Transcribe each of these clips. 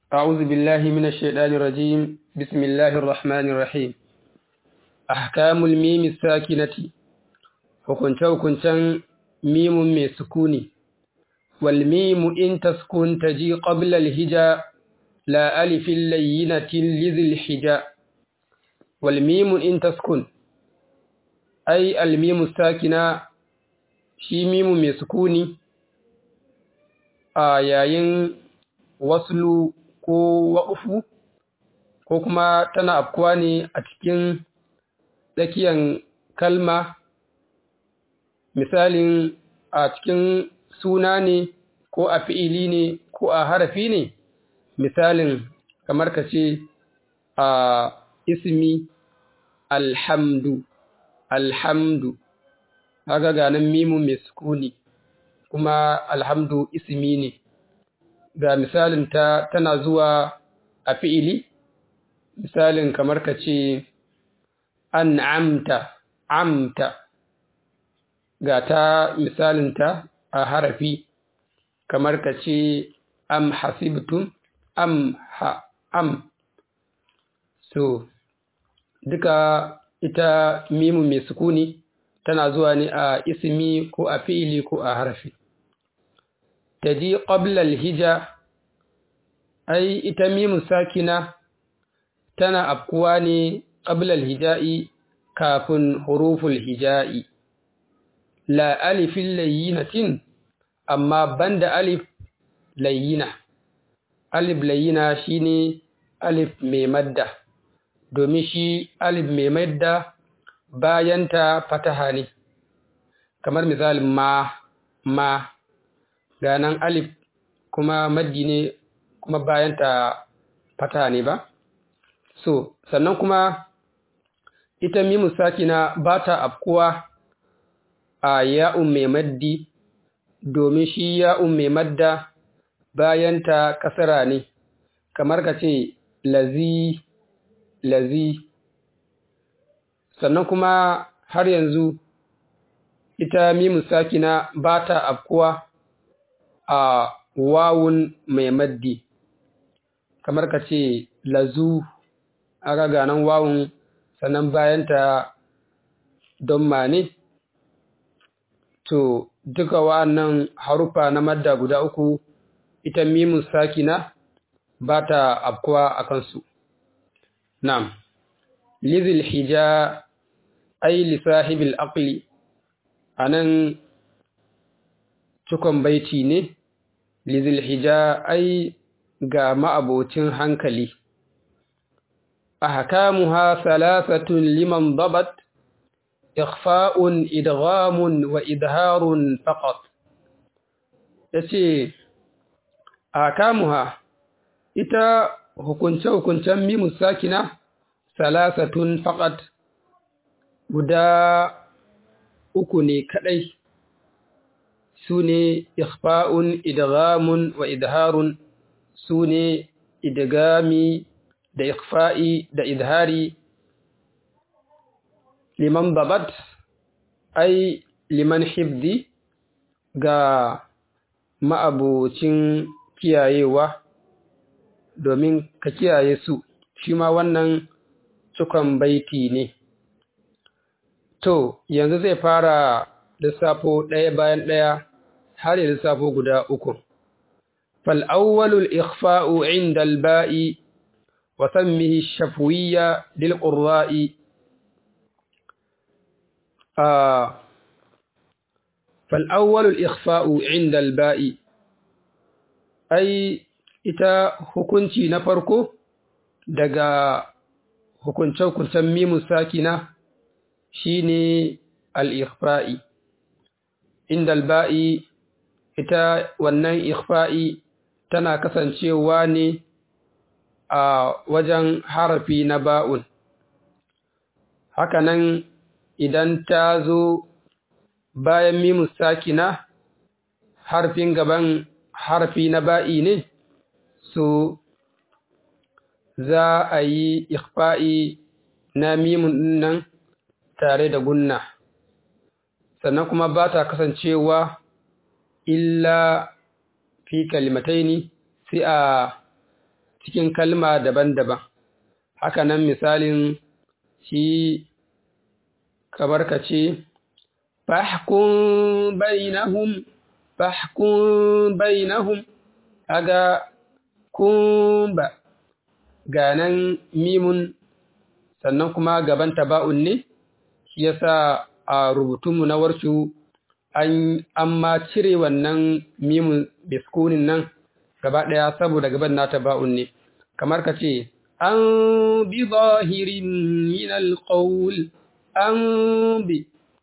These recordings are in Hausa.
أعوذ بالله من الشيطان الرجيم بسم الله الرحمن الرحيم أحكام الميم الساكنة hukunce-hukuncen mimun mai sukuni والميم إن تسكن تجي قبل الهجا لا ألف لينة لذي الحجا والميم إن تسكن أي الميم الساكنة شي ميم mai sukuni a yayin waslu ko waƙufu ko kuma tana afkuwa ne a cikin tsakiyan kalma misalin a cikin suna ne ko a fi'ili ne ko a harafi ne misalin kamar ka ce a ismi alhamdu alhamdu haka ganin mimu mai sukuni kuma alhamdu ismi ne ga misalin ta tana zuwa a fi'ili misalin kamar ka ce an amta amta ga ta misalinta a harafi kamar ka ce am hasibtum am ha am so duka ita mimu mai sukuni tana zuwa ne a ismi ko a fi'ili ko a harafi taji qabla al-hija ai ita mimu sakina tana afkuwa ne qabla al-hija'i kafin huruful hija'i la alifin layyinatin amma banda alif layyina alif layyina shine alif mai madda domin shi alif mai madda bayanta fataha ne kamar misalin ma ma ganan alif kuma maddi ne kuma bayanta fataha ne ba so sannan kuma ita mimu sakina ba ta afkuwa a ya'un mai maddi domin shi ya'un mai madda bayanta kasara ne kamar ka ce lazi lazi sannan kuma har yanzu ita mimu sakina ba ta afkuwa a wawun mai maddi kamar ka ce lazu aka ganan wawun sannan bayanta don ma ne to duka wa'annan harufa na madda guda uku ita mimun sakina ba ta afkuwa a kansu na'am lizil hija ai lisahibil aqli anan cikon baiti ne lizil hija ai ga ma'abocin hankali ahkamuha salasatun liman dabat إخفاء إدغام وإظهار فقط yace akamuha ita hukunce hukuncen mimu sakina salasatun faqat guda uku ne kadai sune ikhfa'un idghamun wa idharun sune idgami da ikhfa'i da idhari liman babat ai liman hibdi ga ma'abocin kiyayewa domin ka kiyaye su shi ma wannan cikon baiti ne to yanzu zai fara lissafo ɗaya bayan ɗaya har ya lissafo guda uku fal'awwalul ikhfa'u inda alba'i wa sammihi shafwiyya lil qurra'i فالأول الإخفاء عند الباء أي ita hukunci na farko daga hukunce-hukuncen mimu sakina shine al-ikhfa'i inda al-ba'i ita wannan ikhfa'i tana kasancewa ne a wajen harafi na ba'un hakanan idan ta zo bayan mimu sakina harfin gaban harfi na ba'i ne so za a yi ikfa'i na mimun nan tare da gunna sannan kuma ba ta kasancewa illa fi kalimataini sai a cikin kalma daban-daban haka nan misalin shi kamar ka ce fahkun bainahum fahkun bainahum kaga kun ba ganan mimun sannan kuma gaban taba'un ne shi yasa a rubutunmu na warshu an amma cire wannan mimun biskunin nan gaba ɗaya saboda gaban na taba'un ne kamar ka ce an bi zahirin min alqawl an bi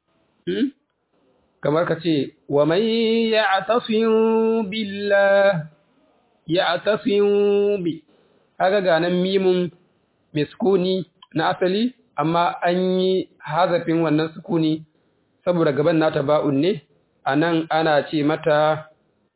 kamar ka ce wa man ya'tasim billah ya'tasim bi kaga ganan mimun miskuni na asali amma an yi hazafin wannan sukuni saboda gaban nata ba'un ne anan ana ce mata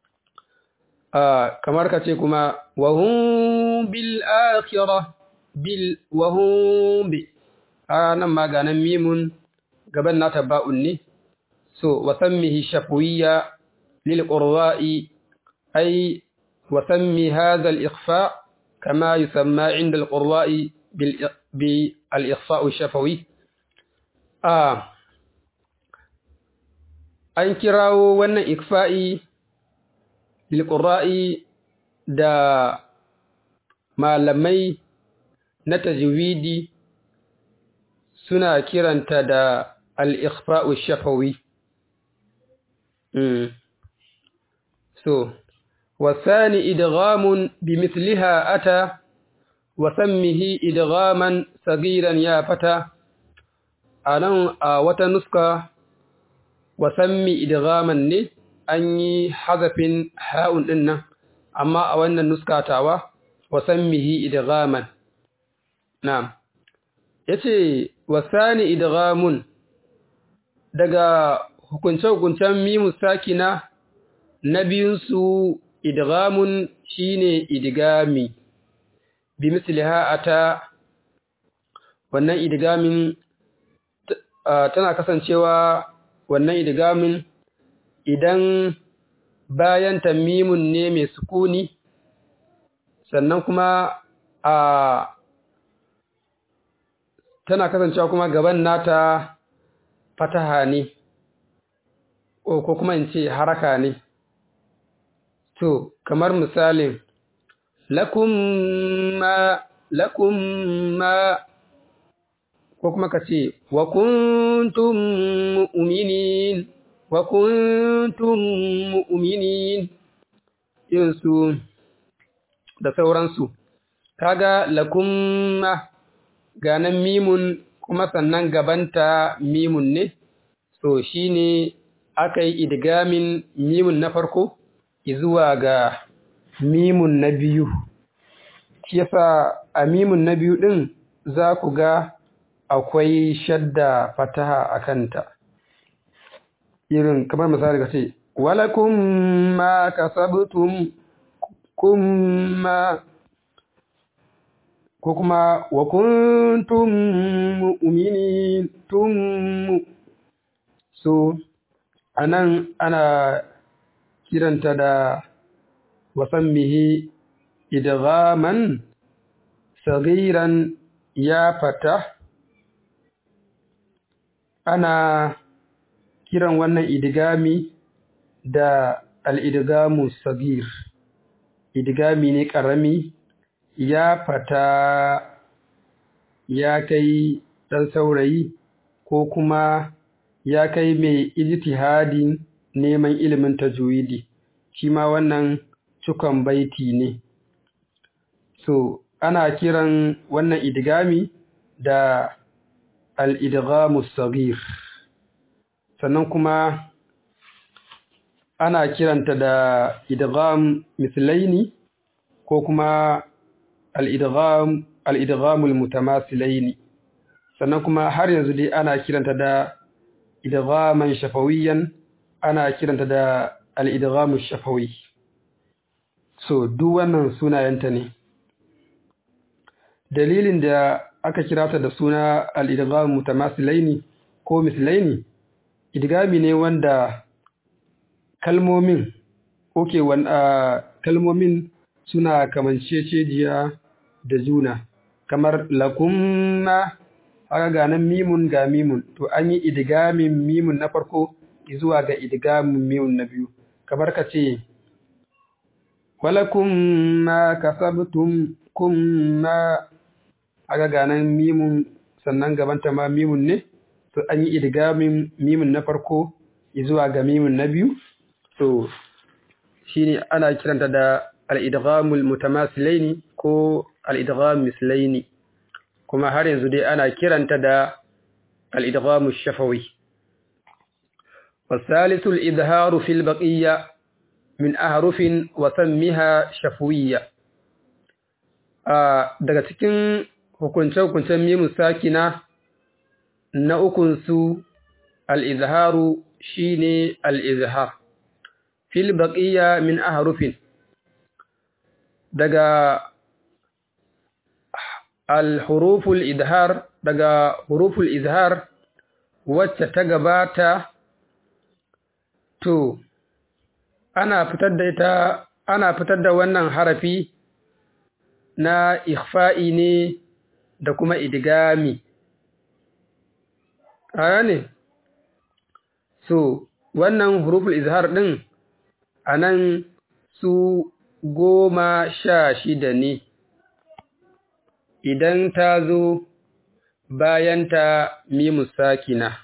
kamar ka ce kuma wahum bil akhirah bil wahum bi nan ma ganan mimun gaban nata ba'un ne so wasammihi shafwiyya lil qurra'i ay wasammi hadha al ikhfa kama yusamma 'inda al qurra'i bil bil ikhfa shafawi ah an kirawo wannan ikfa'i lilƙura'i da malamai na tajwidi suna kiranta da al'ikfa'u shafawi. So, wasani idghamun bi misliha ata, wasammihi idghaman sagiran ya fata, a nan a wata nuska wasammi idghaman ne an yi hazafin ha'un ɗin nan amma a wannan nuskatawa wasammihi idghaman na'am yace wasani idghamun daga hukunce-hukuncen mimu sakina na biyunsu idghamun shine idgami bi misliha ata wannan idgamin tana kasancewa wannan idgamin idan bayan mimun ne mai sukuni sannan kuma a tana kasancewa kuma gaban nata fataha ne ko kuma in ce haraka ne to kamar misalin lakum ma lakum ma ko kuma ka ce wa kuntum mu'minin wa kuntum mu'minin irin su da sauransu kaga lakum ma ganan mimun kuma sannan gabanta mimun ne so shine aka yi idgamin mimun na farko zuwa ga mimun na biyu shi yasa a mimun na biyu din za ku ga akwai shadda fataha a kanta irin kamar misali ka ce walakum ma kasabtum kuma ko kuma wa kuntum mu'minin tum so anan ana kiranta da wasammihi idghaman saghiran ya fata ana kiran wannan idgami da al-idgamu sagir idgami ne karami ya fata ya kai ɗan saurayi ko kuma ya kai mai ijtihadin neman ilimin tajwidi shi ma wannan cikon baiti ne so ana kiran wannan idgami da al-idghamu sagir sannan kuma ana kiranta da idgham mislaini ko kuma al-idgham al-idghamul mutamathilaini sannan kuma har yanzu dai ana kiranta da idghaman shafawiyan ana kiranta da al-idghamu shafawi so duk wannan sunayenta ne dalilin da aka kira ta da suna al-idgham mutamathilaini ko mislaini idgami ne wanda kalmomin oke wanda kalmomin suna kamancecejiya da juna kamar lakumma aka ga nan mimun ga mimun to an yi idgamin mimun na farko zuwa ga idgamin mimun na biyu kamar ka ce walakum ma kasabtum kumma aka ga nan mimun sannan gabanta ma mimun ne to an yi idgamin mimun na farko zuwa ga mimun na biyu to shine ana kiranta da al-idghamul mutamasilaini ko al-idgham mislaini kuma har yanzu dai ana kiranta da al-idghamu shafawi والثالث الإظهار في البقية من أحرف وسمها شفوية daga cikin hukunce-hukuncen mimu sakina na ukunsu al'izharu shi ne al'izhar fil baƙiya min aharufin daga al-huruful izhar daga huruful izhar wacce ta gabata to ana fitar da ita ana fitar da wannan harafi na ikhfa'i ne da kuma idgami aya ne so wannan huruful izhar din anan su goma sha shida ne idan ta zo bayanta mimu sakina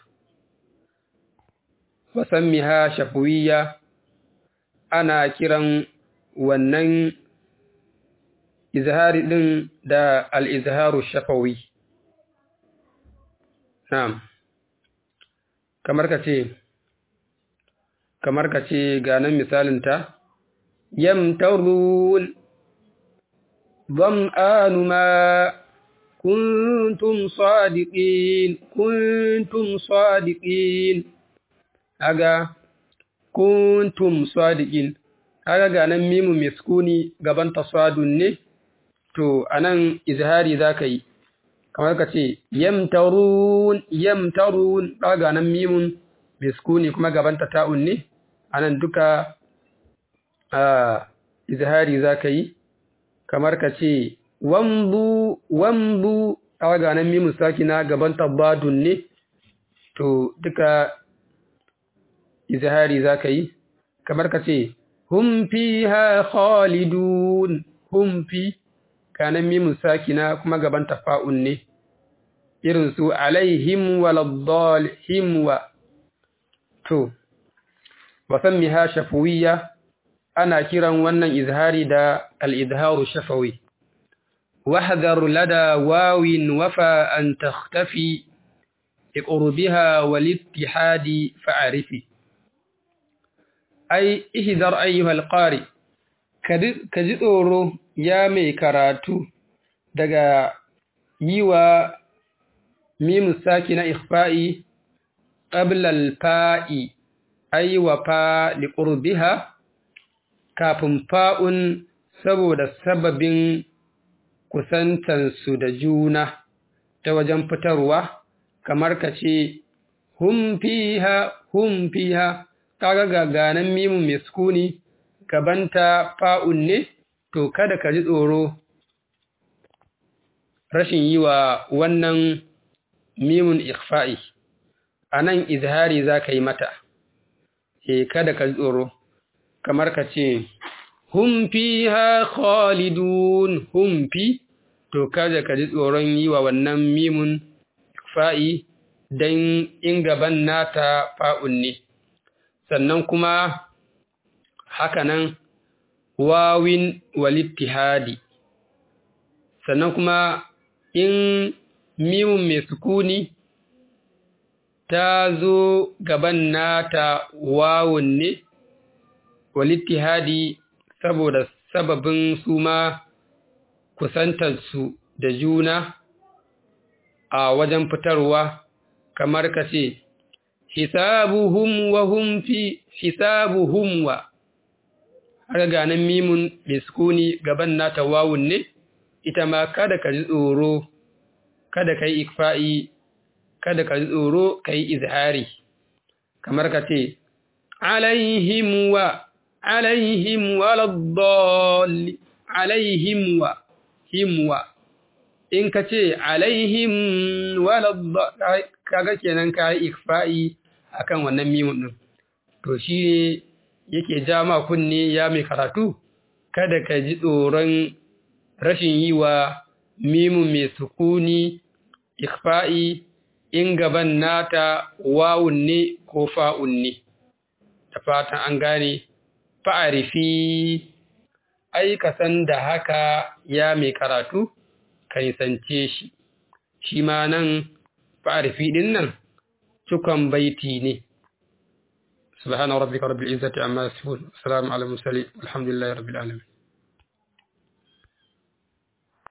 wasammiha shafawiyya ana kiran wannan izhari din da al-izharu shafawi na'am kamar ka ce kamar ka ce ga nan misalin ta yamtarun ظمآن ما كنتم صادقين كنتم صادقين aga kuntum sadiqin aga ga nan mimu miskuni gaban tasadun ne to anan izhari zaka yi kamar ka ce yamtarun yamtarun aga nan mimun miskuni kuma gaban ta ta'un ne anan duka a izhari zaka yi kamar ka ce wambu wambu aga nan mimun sakina gaban tabadun ne to duka izhari zaka yi kamar ka ce hum fiha khalidun hum fi kanan mimun sakina kuma gaban tafa'un ne irin su alaihim waladdal himwa to wasammiha shafawiyya ana kiran wannan izhari da al-izharu shafawi واحذر لدى واو وفى أن تختفي لقربها والاتحاد فعرفي ai ihdar ayyuhal qari ka ji tsoro ya mai karatu daga yi wa mimu saki na ikhfa'i qabla al-fa'i ay wa fa liqurbiha kafin fa'un saboda sababin kusantansu da juna ta wajen fitarwa kamar ka ce hum fiha hum fiha kaga gaganan mimun mai sukuni gabanta fa'un ne, to kada ka ji tsoro rashin yi wa wannan mimun ikfa'i, a nan izhari za ka yi mata, e kada ka ji tsoro, kamar ka ce, Humfi ha khalidun humfi, to kada ka ji tsoron yi wa wannan mimun ikfa'i don in gaban nata fa'un ne. sannan kuma hakanan wawin walittihadi sannan kuma in mimun mai sukuni ta zo gaban nata wawun ne walittihadi saboda sababin su ma kusantarsu da juna a wajen fitarwa kamar ka ce hisabuhum wa hum fi hisabuhum wa har ganin mimun miskuni gaban nata wawun ne ita ma kada ka ji tsoro kada ka yi ikfa'i kada ka ji tsoro ka yi izhari kamar ka ce alaihim wa alaihim waladdalli alaihim wa himwa in ka ce alaihim waladda kaga kenan ka yi ikfa'i akan wannan mimun din to shi ne yake ja ma kunne ya mai karatu kada ka ji tsoron rashin yi wa mimun mai sukuni ikfa'i in gaban nata wawun ne ko fa'un ne da fatan an gane fa'arifi ai ka san da haka ya mai karatu ka nisance shi shi ma nan fa'arifi ɗin nan cikon baiti ne سبحان ربك رب العزة عما يصفون السلام على المرسلين والحمد لله رب العالمين